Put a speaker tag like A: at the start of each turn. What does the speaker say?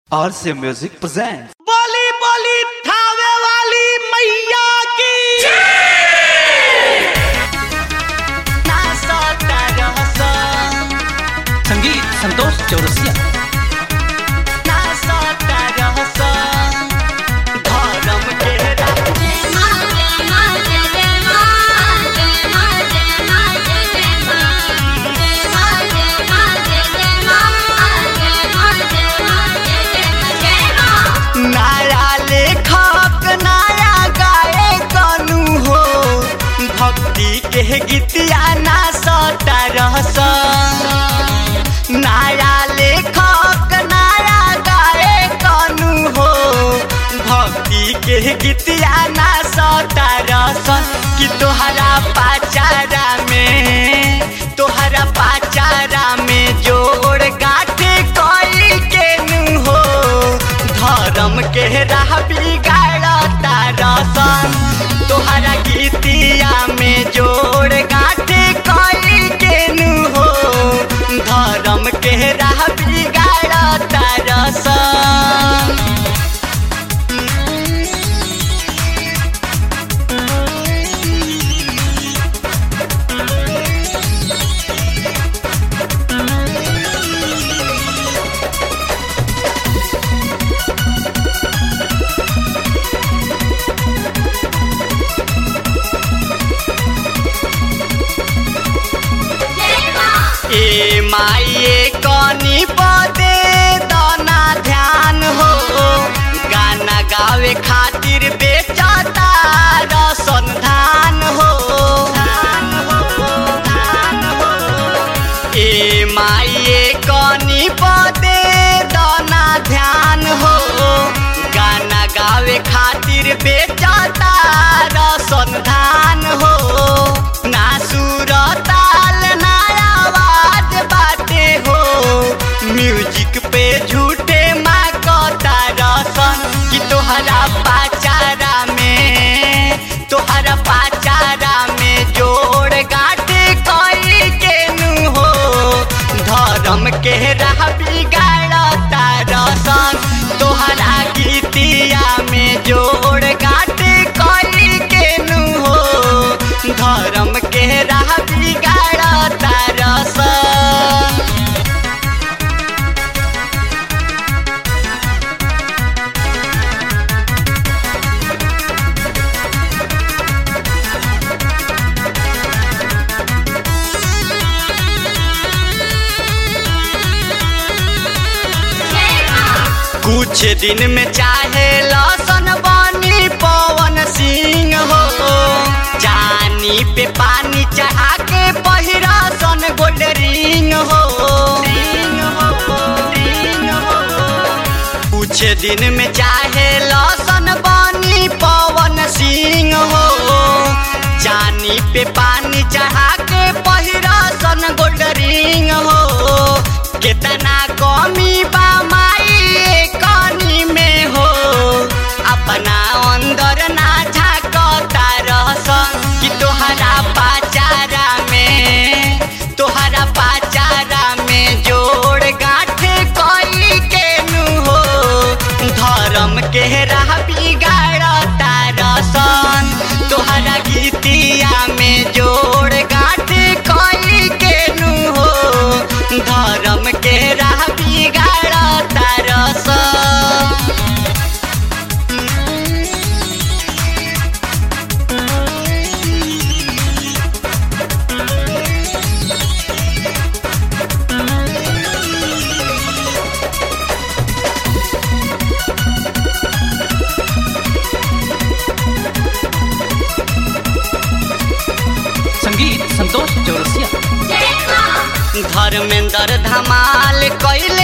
A: RC Music presents.
B: बोली बोली थावे वाली मैया की
A: संगीत संतोष चौरसिया
B: नया लेखक नया गाए कनु हो भक्ति के गीतिया ना सता रहस नया लेखक नया गाए कनु हो भक्ति के गीतिया ना सता रहस कि तोहरा पाचारा में तोहरा पाचारा में जोड़ गाठे कोई के नु हो धर्म के राह बिगाड़ता रसन तोहरा गीतिया में जोड़ गाठे कोई के नु हो धर्म के राह बिगाड़ता रसन ए माइए कनी पदे दाना ध्यान हो गाना गावे खातिर बेचता रसन धान हो ए माइए कनी पदे दाना ध्यान हो गाना गावे खातिर बेचता रसन धान हो ना सुर ताल ना आवाज बाटे हो म्यूजिक पे झूठे माँ कता रसन कि तोहरा पाचारा में तोहरा पाचारा में जोड़ गाटे कोई के नु हो धर्म के राह बिगाड़ता रसन तोहरा गीतिया में जोड़ गाटे कोई के नु हो धर्म के राह बिगाड़ता रसन कुछ दिन में चाहे लसन बनी पवन सिंह हो जानी पे पानी चढ़ा के पहिरा सन गोल्ड रिंग हो कुछ दिन में चाहे लसन बनी पवन सिंह हो जानी पे पानी चढ़ा के पहिरा सन गोल्ड रिंग हो कितना कमी बा माई कनी में हो अपना अंदर ना झाकता रहस कि तोहरा पाचारा में तोहरा पाचारा में जोड़ गाठे कोई के नु हो धर्म के राह बिगाड़ता रसन तोहरा गीतिया में जोड़ गाठे कोई के नु हो धर्म के राह बिगाड़ता रसन
A: संगीत संतोष चौरसिया
B: धर्मेंद्र धमाल कैल